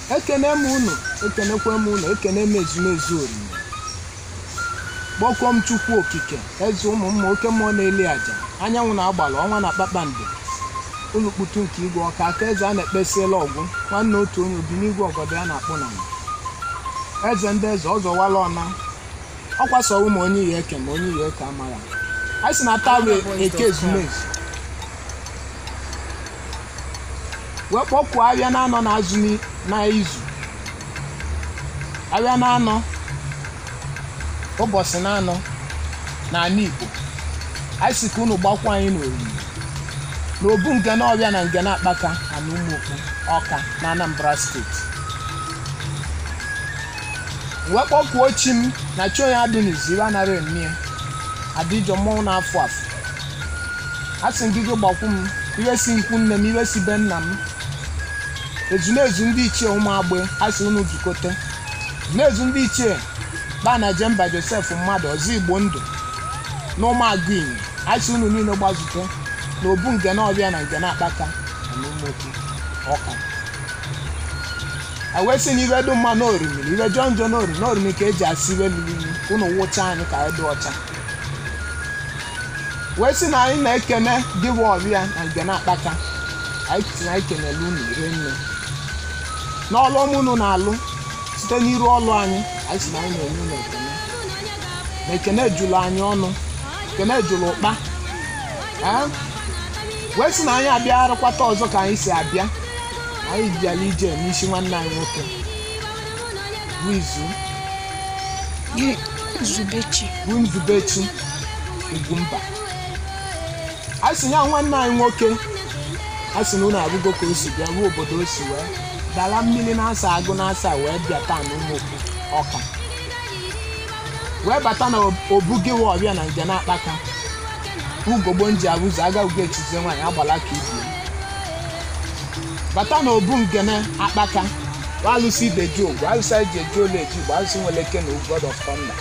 ekene m unu ekenekwe m unu ekene m ezumezu oriri kpọkuo m chukwu okike eze ụmụ mma oke mmụọ na-eli aja anyanwụ na-agbala ọnwa na kpakpando ụlọkputu nke igwe ọka aka eze a na-ekpesiela ọgwụ nwanne otu onye obi n'igwe ọgọdọ ya na-akpụ na mma eze ndị eze ọzọwala ọna ọ kwasowo ma onye ihe eke ma onye ihe eke amara a sị na taa bụ eke ezumezu wee kpọkuo abịa na-anọ n'azụ ni- na izu abịa na-anọ ụbọchị na-anọ n'ala Igbo anyị sị ka unu gbakwa anyị n'oriri n'obu nke n'ọbịa na nke na-akpaka na n'ụmụokpu ọka na Anambra steeti wee kpọkuo chi m na chi onye adị n'izu ibe anara emie adịjọ mmọnwụ na-afụ afụ a sị gị gị gbakwu m iwe si nkwu nne m iwe si be nna m ezumezu ndị ichie ụmụ agbe a sị unu zukọte ezumezu ndị ichie ba na jemba josef mmadụ ọzọ igbo ndụ na ụmụagụ inyi a sị unu niile gbazute na obu nke na-ọbịa na nke na-akpaka na n'ụmụokwu ọka a wee sị na ibe dị mma n'orimiri ibe jọọ njọ n'orimi n'orimi ka eji asị ibe mmiri ka unu wụcha anyị ka anyị dị ọcha wee sị na anyị na-ekene gị bụ ọbịa na nke na-akpaka anyị si na anyị kenele unu ire nne n'ọlụ ọma unu na-alụ site n'iru ọlụ anyị anyị si na anyị na-enye unu ekene na ekene jụrụ anyị ọnụ ekene jụrụ ụkpa ee wee sị na anyị abịagharịkwata ọzọ ka anyị si abịa anyị bịara ije n'isi nwanne anyị nwoke bụ izu Gị Nzubechi. bụ nzubechi ugwumba a sị ya nwanne anyị nwoke a sị na unu abụgo ka o si bịa ruo obodo o si wee dala mmiri na-asa agụ na-asa wee bịa taa na ụmụokwu ọka wee bata na obugewe ọbịa na nje na-akpaka ugogbo nji abụzọ agagụgo echizie nwaanyị agbala ka ibie bata na obu ngene akpaka alụsị ibeji ogwu alụsị eji eji olu eji igbo alụsị nwere eke na god of thunder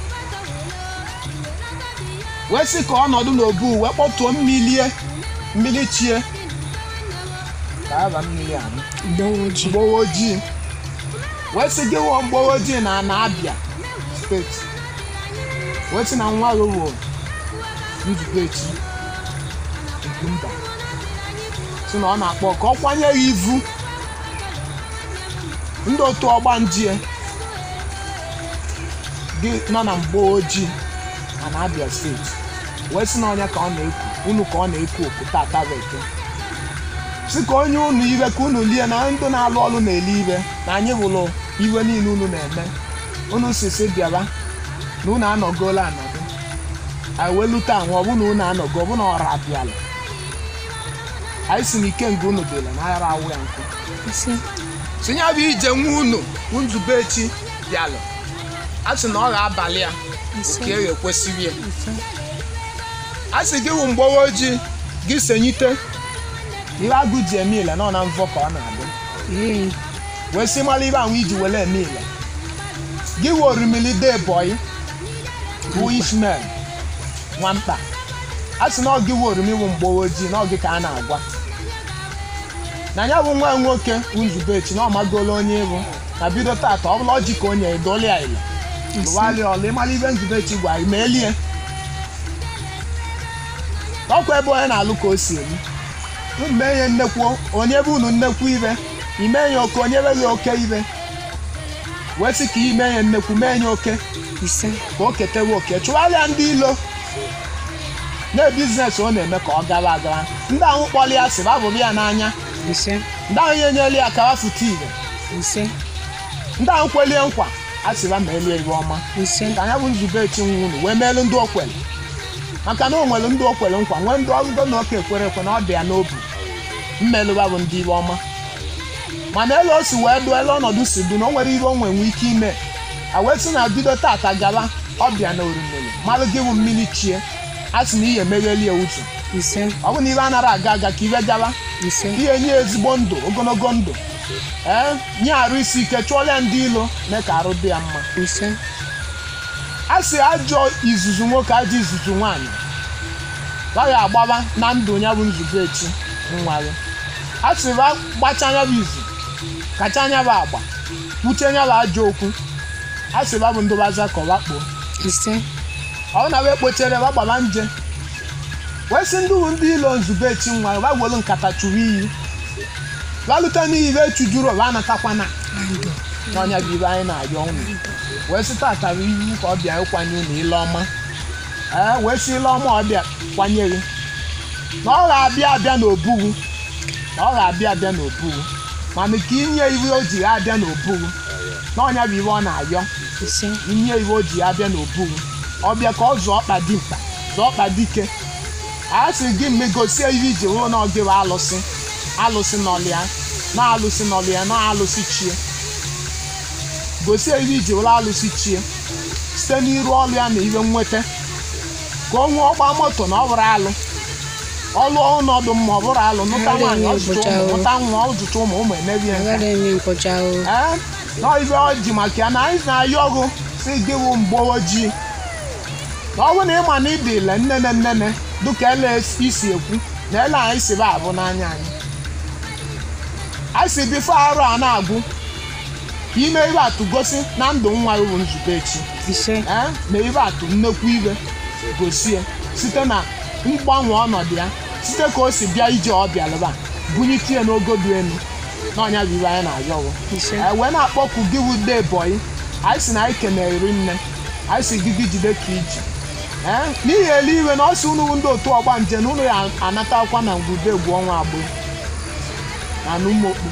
wee sị ka ọnọdụ n'obu wee kpọtuo mmilie mmiri chie ka aba mmiri ahụ Mgbawa ojii. mgbawa ojii wee sị gị wụọ mgbawa ojii na na abịa steeti wee sị na nwa gị wụ nzubechi ugwumba sị na ọ na-akpọ ka ọ kwanye ya ivu ndị otu ọgbanje gị nọ na mgbawa ojii na na abịa steeti wee sị na ọnya ka ọ na-ekwu unu ka ọ na-ekwu okwu tata bụ eke sị ka onye unu ibe ka unu lie na ndị na-alụ ọrụ na-eli ibe na anyị bụrụ iwe niile unu na-eme unu si si bịara na unu anọgola anọgo anyị wee lute ahụ ọ bụ na unu anọgo ọ bụ na ọra abịala anyị si na ike nga unu dịla na ara awụ ya nkụ Ise. si ya bụ ije nwa unu nzubechi bịalụ a sị na ọ ga-abalị ya Ise. ka e ekwesịrị ya Ise. a sị gị wụ mgbawa ojii gị senyite ihe agụ ji eme ile nọ na mvọ ka ọ na-adị Ee. wee sị mara ibe ahụ iji were eme ile gị wụ orimili de bọyị bụ ishmael nwamkpa a sị na ọ gị wụ orimi wụ mgbawa ojii na ọ gị ka a na-agwa na ya bụ nwa nwoke bụ nzubechi na ọ magola onye ịbụ na bido tata ọ bụla ọjị ka onye edoli ya ile lụwarị ọlụ ịmara ibe nzubechi gwa ma elie ọkwa ebe onye na-alụ ka o si elu unu mee ihe nnekwu onye bụ unu nnekwu ibe ime ya oke onye beghị oke ibe wee sị ka ime ya nnekwu mee ya oke Ise. ka o ketewe oke chụgharịa ndị ilo na biznes ọ na-eme ka ọ gara agara ndị ahụ kpọrọ ya sịrị abụrụ ya n'anya Ise. ndị ahụ ihe nyere ya ka fụta ire Ise. ndị ahụ kwelie nkwa a sịra ma elie ibe ọma Ise. ka anya bụ nzube echi nwa unu wee meelu ndị okwere maka na o nwere ndị okwere nkwa nwee ndị ọgụgọ na ọka ekwere ekwe na ọ dị ya n'obi mmelụba bụ ndị ibe ọma mana elu o si wee dụọ elu ọnọdụ si dụ na o nwere ihe o nwenwe ike ime a wee sị na bido tata gaba ọbịa na orimiri malụ gị bụ mmiri chie a sị na ihe emegheli ya ụzọ Ise. ọ bụ na ibe anaghị aga aga ka ibe gaba Ise. ihe nye ezigbo ndụ ogologo ndụ ee nye arụ isi ike chụọla ya ndị ilo mee ka arụ dị ya mma Ise. a sị ajọ izuzu nwoke ajọ izuzu nwaanyị gaghị agbaba na ndụ ya bụ nzube echi nwa ya a sị ba gbacha ya bụ izu kacha anya bụ agba kwuche anya bụ ajọ okwu a sị ba bụ ndụbaza ka ọba kpoo ise ọ na wee kpochere ba gbaba nje wee sị ndị uwe ndị ilo nzube echi nwa ba gwelu nkata chụrụ iyi balute n'ihi be chujuru ọba anatakwana andụ n'ọnya bụ ibe anyị na-ayọ unu wee sị tatara iwu ka ọ bịa ịkwanye unu ile ọma ee wee sị ile ọma ọ bịa kwanye gị na ọ ga-abịa abịa n'obuwu na ọ ga-abịa abịa n'obuwu mana ka inye iwe o ji abịa n'obuwu n'ọnya bụ ibe ọ na-ayọ ise inye iwe o ji abịa n'obuwu ọ bịa ka ọ zụọ ọkpa dimkpa zụọ ọkpa dike a sị gị mme gosie ihe iji ruo na ọgị bụ alụsị alụsị n'ọlịa na-alụsị n'ọlịa na-alụsị chie gosie ihe iji were alụsị chie site n'iru ọlụ ya na ihe nweta ka o nwee ọgba moto na ọ bụrụ alụ ọlụ ọnọdụ mma ọ bụrụ alụ nụta nwaanyị ọzụta ụmụ nụta nwa ọzụta ụmụ ụmụ emebi ya nke agaghị eme nkọcha o ee na ibe ọ ji maka ya na anyị na-ayọ ọgụ si gị wụ mgbe ojii na ọ bụrụ na ịma na ịdị ile nnene nnene dịka ele isi ekwu na ele anyị si ba abụ n'anya anyị anyị si bifo arụ a na-agwụ ka ime ibe atụ gosi na ndụ nwa ya bụ nzube echi ise ee na ibe atụ nnekwu ibe gosie site na mgbanwe ọnọdụ ya site ka o si bịa ije ọ bịalụba bunyite ya n'ogo dị elu n'ọnya bụ ibe anyị na-ayọwụ ise e wee na-akpọku gị bụ de bọyị anyị si na anyị kenere iri nne anyị si gị gị jide ka iji ee n'ihi eluigwe na ọ sị unu bụ ndị otu ọgba nje na unu ya anatakwa na ngwude egwu ọnwa agbo na n'ụmụokpu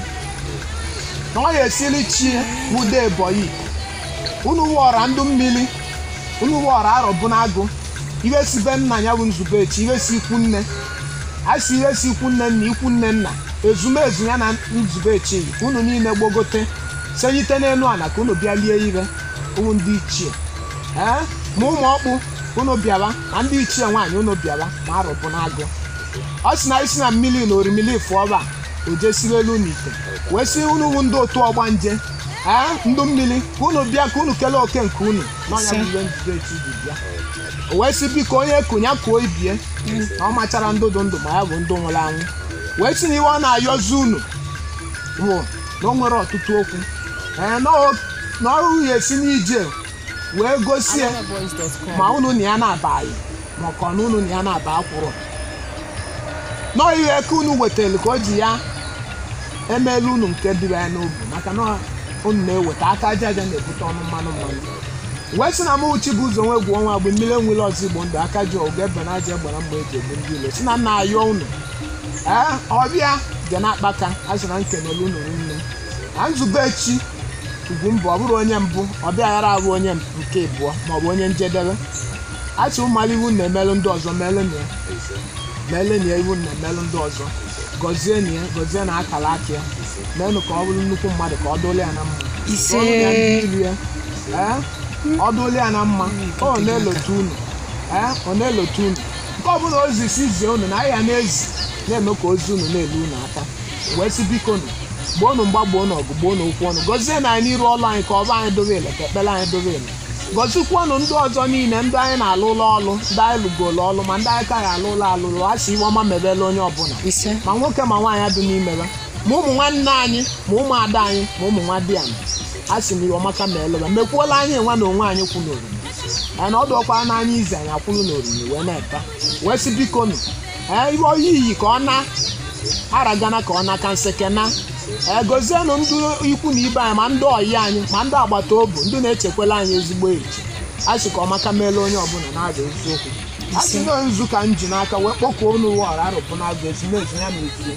na ọ ya esili chi wude bọyị unu wụọra ndụ mmiri unu wụọra arọ bụ n'agụ ihe si be nna ya bụ nzube echi ihe si ikwu nne a si ihe si ikwu nne nna ikwu nne nna ezumezu ya na nzube echi unu niile gbogote senyite n'elu ala ka unu bịa lie ire ụmụ ndị ichie ee ma ụmụ ọkpụ unu bịaba ma ndị ichie nwaanyị unu bịaba ma arụbụ n'agụ ọ sị na isi na mmiri na orimili fụọba o jesiri elu n'ite wee sị unu wụ ndị otu ọgba nje ee ndụ mmiri ka unu bịa ka unu kelee oke nke unu n'ọnya bụ ihe nzube echi ji bịa o wee sị biko onye kunya kuo ibie na ọ machara ndụ dị ndụ ma ya bụ ndụ nwụrụ anwụ wee sị na iwe ọ na-ayọzi unu bụ na o nwere ọtụtụ okwu ee na o- na ọrụ ya esi n'ije wee gosie ma unu na ya na-abaghị ma ọ ka na unu na ya na-aba akwụrụ nọọ ihe ka unu wetara ka o ji ya emeela unu nke dịrị ya n'obi maka na unu na-eweta aka aja aja na-ebute ọnụ mmanụ mmanụ wee sị na m uchi bụ ụzọ nwe egwu ọnwa mgbe mmiri enwere ọzọ igbo ndụ aka ji oge ebe na aja gbara mgbe eji egbu ndị ilo si na nna ayọ unu ee ọbịa dị n'akpaka a sị na nkenele unu nne na nzube echi ugwu mbụ ọ bụrụ onye mbụ ọbịa ghara abụ onye nke ịbụọ maọbụ onye njedebe a sị ụmụala iwu na-emelụ ndị ọzọ melụ na ya meele na ya iwu na-emelụ ndị ọzọ gọzie na ya gọzie na akara aka ya meenụ ka ọ bụrụ nnukwu mmadụ ka ọ dụle ya na mma ise Rụọnụ ya ndị ilu ya ee ọ dụle ya na mma ọ na-elotu unu ee ọ na-elotu unu nke ọbụla ozi si zie unu na ahịa na-ezi na-eme ka ozi unu na-elu unu aka wee sị biko nụ gboo unu mgba gboo n'ọgụ gboo n'okwu ọnụ gọzie na anyị n'iru ọlụ anyị ka ọba anyị dobe ele ka ekpere anyị dobe ele gọzikwanụ ndị ọzọ niile ndị anyị na-alụ ụlọ ọlụ ndị anyị lụgolo ọlụ ma ndị anyị kaghị alụ ụlọ alụlụ a sị iwe ọma mebele onye ọbụla ise ma nwoke ma nwaanyị adị n'ime ya ma ụmụ nwanne anyị ma ụmụ ada anyị ma ụmụ nwa di anyị a sị m iwe ọmaka ma eleba mekwuola anyị nwa na onwe anyị kwụ n'oriri anyị na ọ dọkwara n'anya izi anyị akwụrụ n'oriri wee na-ete wee sị biko nụ ee ihe oyi iyi ka ọ na aragana ka ọ na ka nseke na ee gozienụ ndị ikwu na ibe anyị ma ndị ọyị anyị ma ndị agbata obi ndị na-echekwala anyị ezigbo echi a sị ka ọmaka meela onye ọbụla na-aza eziokwu a sị na nzu ka m ji n'aka wee kpọkuo unu wọra arụpụ na-azụ ezumezu ya na ezie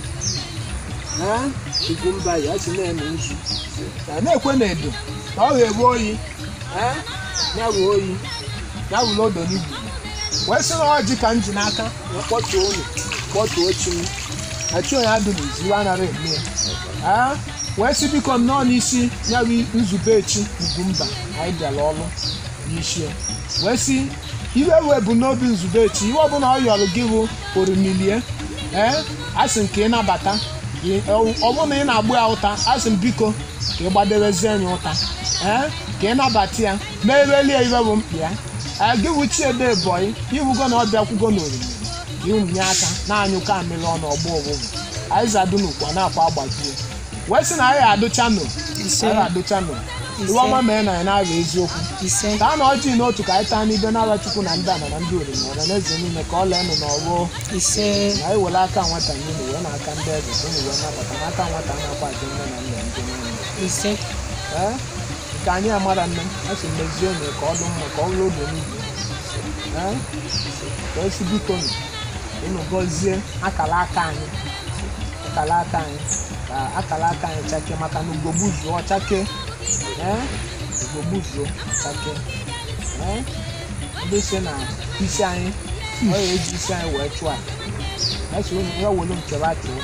ee igwu mba ya si na-eme nzu ya na-ekwe na edo ka ọ ga-ewe oyi ee ya wee oyi ya were odo n'igwu wee sị na ọjị ka m ji n'aka wee kpọtuo unu kpọtuo chi m echi onye adụ n'izu iwe anaghị eme ya ee wee sị biko nnọọ n'isi ya bụ nzube echi ugwumba anyị bịara ọrụ n'isi ya wee sị iwe wee bụ n'obi nzube echi iwe ọbụla ọ yọrọ gị bụ orimilie ee asị m ka ị nabata Ị- ọ ọ bụrụ na ị na-agbụ ya ụta asị m biko ka ị gbadebezie anyị ụta ee ka ị nabata ya merelie iwe bụ mkpi ya ee gị bụ chiede bọyị iwugo na ọ bịakwugo n'orimiri iwunye aka na-anyụkọ amịrị ọnụ ọgbọ ọgbụgbụ anyị zadunukwa na-akwa agbajie wee sị na anyị adụcha nụ ise anyị adụcha nụ iwe ọma mee na anyị na-abụ eziokwu ise taa na ọjị n'otu ka anyị taa n'ibe n'ala chukwu na ndị ana na ndị oriri na ọra na eze niile ka ọ lee nụ n'ọgbọ ise na anyị were aka nwata nye unu wee na aka ndị eze ka unu wee nabata n'aka nwata a na-akwa ajọ nne na nna ndị niile ise ee nke anyị amara nne a sị mezie unu ka ọ dị mma ka ọ bụrụ oge niile ee ka esi biko nụ unu gọzie akara aka anyị akara aka anyị ka akara aka anyị chake maka na ugogbu zuo chake ee ugogbu zuo chake ee ndị si na isi anyị ọ ya eji isi anyị wee chụọ a esi unu ya welu nkewa chụọ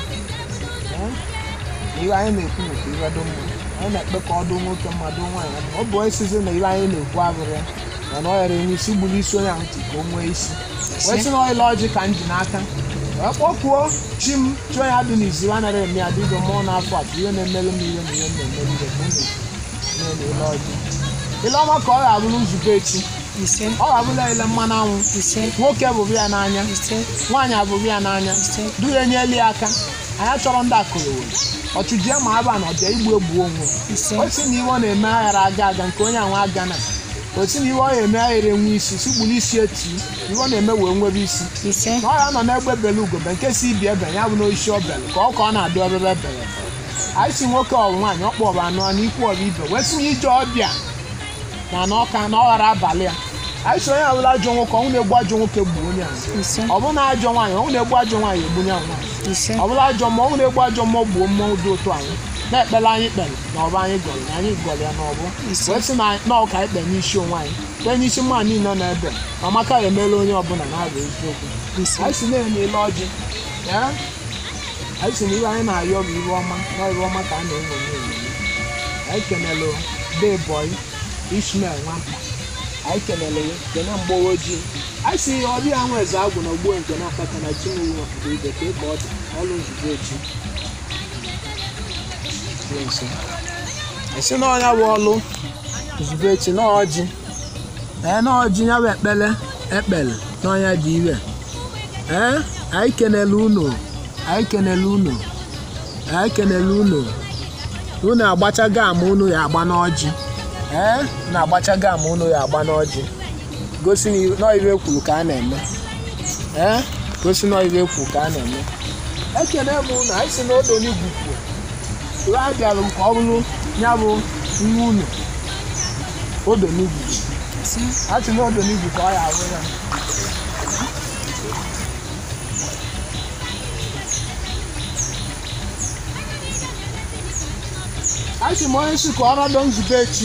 ee ihe anyị na-ekwu nke ihe dị mma anyị na-ekpe ka ọ dị nwoke mmadụ nwaanyị adị ọ bụ esizi na ihe anyị na-ekwu abụrụ ya mana ọ yara enwe isi gburu isi onye ahụ ntị ka o nwee isi wee sị na ọyịla ọjị ka m ji n'aka wee kpọkuo chi m chi onye adị n'izu anaghị eme ya dịgo mmụọ n'afọ a ihe na-emelụ m ihe na ihe m na-emelụ ihe ka unu nye na ile ọjị ile ọma ka ọ ga-abụrụ nzube echi ise ọ ga-abụla ile mmanụ anwụ ise nwoke bụrụ ya n'anya ise nwaanyị abụrụ ya n'anya ise duhe nyelu ya aka anyị chọrọ ndị akụrụwere ọchụjie ma aba na ọbịa igbu egbu onwe ise o si na iwe ọ na-eme aghara aga aga nke onye anwa aga na o si na iwe ọ na-eme aghara enwe isi si gburu isi eti iwe ọ na-eme wee nwere isi ise na ọ ya nọ n'egbe bele ugobe nke si ibi ebe ya bụ n'oisi ọbele ka ọ ka ọ na-adụ ebebe bere anyị si nwoke ọ nwaanyị ọ kpọrọ anụ na ikwu ọrụ ibe wee sị na ije ọbịa na na ọka na ọ ghara abalị a anyị si onye ọbụla ajọ nwoke ọnwụ na-egbu ajọ nwoke gbuo onye ahụ ise ọ bụrụ na ajọ nwaanyị ọnwụ na-egbu ajọ nwaanyị egbu ya nwaanyị ise ọ bụla ajọ mmụọ ọnwụ na-egbu ajọ mmụọ gbuo mmụọ dị otu anyị na-ekpere anyị kpere na ọbụ anyị gọrọ na anyị gọrọ ya n'ọbụ Ise. wee sị na na ọka anyị kpere n'isi onwe anyị kpee n'isi mmadụ niile nọ n'ebe ma amaka ya emela onye ọbụla na-abụ eziokwu ise anyị si na-enye ile ọjị ya anyị si na ihe anyị na-ayọ bụ iwe ọma na iwe ọma ka a na-enwonye enwonye anyị kenelụ deboy ishmael nwata anyị kenele ya kene mgbawa ojii anyị si ihe ọbịa nwe eze agwụ na ogbuo nke na-akpata na chinwe nọpụta ibe ka ka ọ dị ọlụ nzube echi Dị nso. anyị si na ọnya bụ ọlụ nzube echi na ọjị ee na ọjị ya bụ ekpele ekpele n'ọnya dị ire ee anyị kenele unu anyị kenele unu anyị kenele unu unu agbachago ama unu ya agba n'ọjị ee unu agbachago ama unu ya agba n'ọjị gosi na nọive kwuru ka a na-eme ee gosi nọive kwuru ka a na-eme ekene m unu anyị si n'odo n'igwu kwuo iwe a bịara ka ọ bụrụ ya bụ nwa unu odo n'igwu ise a sị n'odo n'igwu ka ọ ya abụ ya a sị m onye si ka ọ rado nzube echi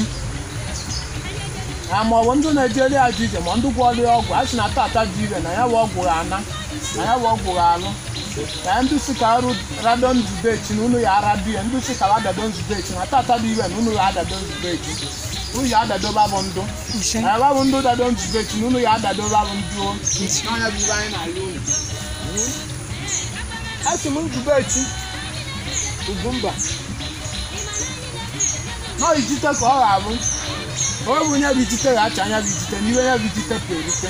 na ma ọ bụ ndị na-ejeri ajụ ije ma ndị gwọrọ ya ọgwụ a sị na tata dị ire na ya bụ ọgwụ ha ana na ya bụ ọgwụ ha alụ na ndị si ka arụ rado nzube echi na unu ya arado ya ndị si ka adado nzube echi na tata dị ire na unu ya adado nzube echi unu ya adado babụ ndụ ise na babụ ndụ dado nzube echi na unu ya adado babụ ndụ o n'ọnya bụ ibe anyị na-arị unu a sị m nzube echi ugwumba nọ ijite ka ọ ga-abụ onye bụ nye bụ ijite ga-acha anya bụ ijite n'ihe nye bụ ijite ka erite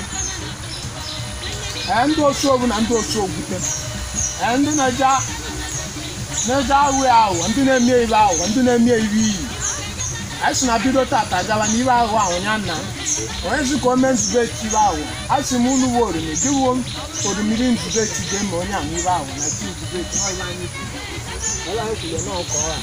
ee ndị osu ogbu na ndị osu ogwute ee ndị na-eje na-eje ahụ ya aghụghọ ndị na-eme ibe aghụghọ ndị na-eme ibe iyi anyị si na bido tata gawa na ibe aghụghọ ahụ ya nna m onye zi ka o mee nzube echi ibe aghụghọ a sị m unu wo orimi diwo orimiri nzube echi ga eme onye ahụ ibe aghụghọ na chi nzube echi ọ ibe anyị kwuru ọla anyị kwuru na ọkọ ọha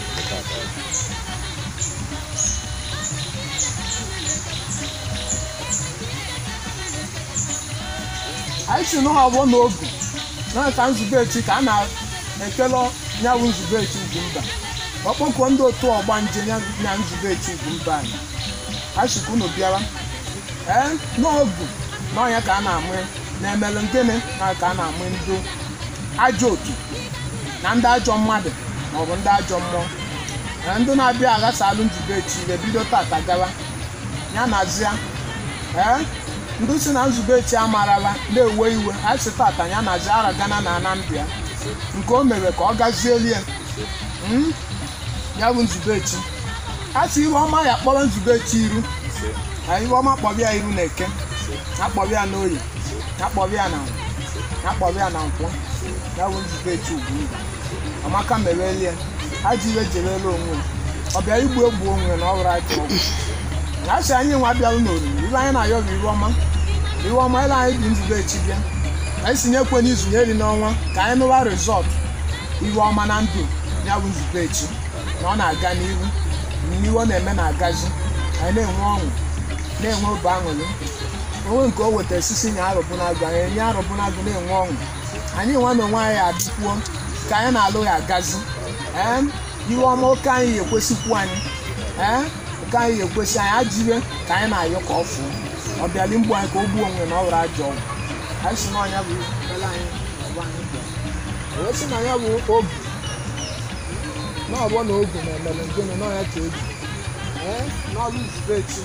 anyị si n'ụlọ ọgbọ n'ogu na ka nzube echi ka a na-ekele nyawụ nzube echi ugwumba ọkpọkọ ndị otu ọgba nje na nzube echi ugwumba anyị anyị si ka unu bịara ee n'ogu n'ọnya ka a na-amụ na-emelụ gịnị na ka a na-amụ ndị ajọ otu na ndị ajọ mmadụ maọbụ ndị ajọ mmụọ na ndị na-abịa aghasalụ nzube echi ebido tata gawa ya na zia ee ndị si na nzube echi amarala na-ewe iwe anyị si tata ya na ziara gana na anambia nke o mere ka ọ gazielie Mm? ya bụ nzube echi a sị iru ọma ya kpọrọ nzube echi iru na iru ọma kpọbịa iru na eke ya kpọbịa na oyi ya kpọbịa na ya kpọbịa na nkwọ ya bụ nzube echi ugwumba amaka merelie ajọ iwe jerela onwe ọ bịa igbu egbu onwe na ọ bụrụ ajọ ọgwụ ya sị anyị nwa bịalụ n'oriri ibe anyị na-ayọ bụ iru ọma iru ọma ele anyị dị nzube echi bịa anyị si nyekwe n'izu na eri n'ọnwa ka anyị nụwa rizọt iru ọma na ndụ ya bụ nzube echi na ọ na-aga n'ihu n'ihu ọ na-eme na-agazi anyị na-enwe ọṅụ na-enwe obi aṅụrị onwe nke o weta esisi nya arụbụnagụ anyị enye arụbụnagụ na-enwe ọṅụ anyị nwa na onwe anyị adịkwuo ka anyị na-alụ ya agazi ee iwe ọma oke anyị ga-ekwesikwu anyị ee oke anyị ga-ekwesị anyị ajire ka anyị na-ayọ ka ọ fụọ ọ bịali mgbu anyị ka o gbuo onwe na ọ were ajọ ọgwụ anyị si n'ọnya bụ ele anyị ọgba anyị bịa wee sị na ya bụ ogu na ọgbọ na ogu na-emere ngene n'ọnya ka eji ee n'ọrụ nzube echi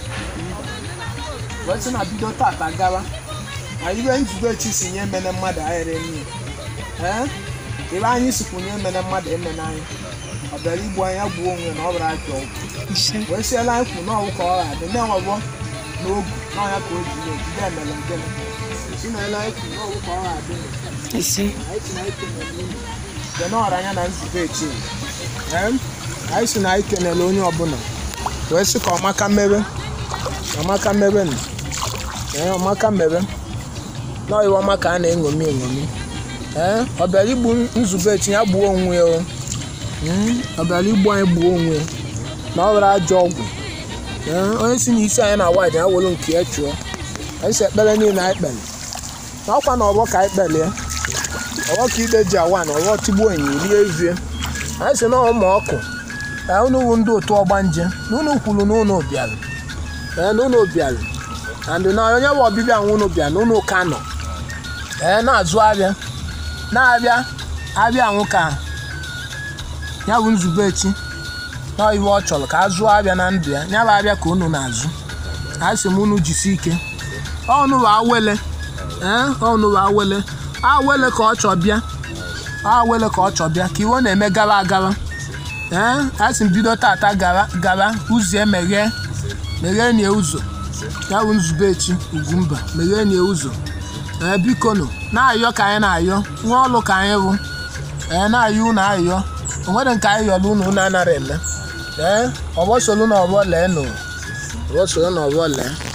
wee sị na bido tata gawa na ibe nzube echi si nye emene mmadụ ahịrị nne ee ebe anyị sikwu nye emene mmadụ emene anyị ọ bịara igbu anya gbuo onwe na ọ bụrụ ajọ ọgwụ ise wee siela anyị kwu n'ọwụ ka ọ ga-adị na-enwebọ n'ogu n'ọnya ka o ji ejide emere ngene si na ele anyị kwu n'ọwụ ka ọ ga-adị ise anyị si na anyị kenele unu bịa n'ọra anya na nzube echi ee anyị si na anyị kenele onye ọbụla wee sị ka ọmaka mmebe ọmaka mmebe nụ ee ọmaka mmebe nọọ iwe ọma ka a na-eṅomi eṅomi ee ọ bịara igbu nzube echi ya gbuo onwe ya o Mm, ọ bịara igbu anyị gbuo onwe ya na ọ were ajọ ọgwụ ee onye si n'isi anyị na waịdị ya were nke ya chụọ anyị si ekpere niile anyị kpere na ọkwa na ọgbọ ka anyị kpere ya ọgbọ ka ide ji awa na ọgbọ tigbuo enyi rie evie anyị si na ụmụ ọkụ ee unu wu ndị otu ọgbanje na unu kwuru na unu bịara ee na unu bịara na ndị na onye bụ ọbịbịa nwa unu bịara na unu ka nọ ee na-azụ abịa na-abịa abịa nwụ ka ya bụ nzube echi na iwe ọ chọrọ ka a zụọ abịa na ndụ ya ya bụ abịa ka unu na-azụ a sị m unu jisi ike ọnụ bụ awele ee ọnụ bụ awele awele ka ọ chọ bịa awele ka ọ chọ bịa ka iwe na-eme gara agara ee a sị m bido tata gara gara ụzọ emeghe meghee nie ụzọ ya bụ nzube echi ugwumba meghee nie ụzọ ee biko nụ na-ayọ ka anyị na-ayọ nwa ọlụ ka anyị bụ ee na-ayọ unu ayọ o nwere nke anyị yọrọ unu unu anara eme ee ọgbọ solu na ọgbọ lee nụ ọgbọ solu na ọgbọ lee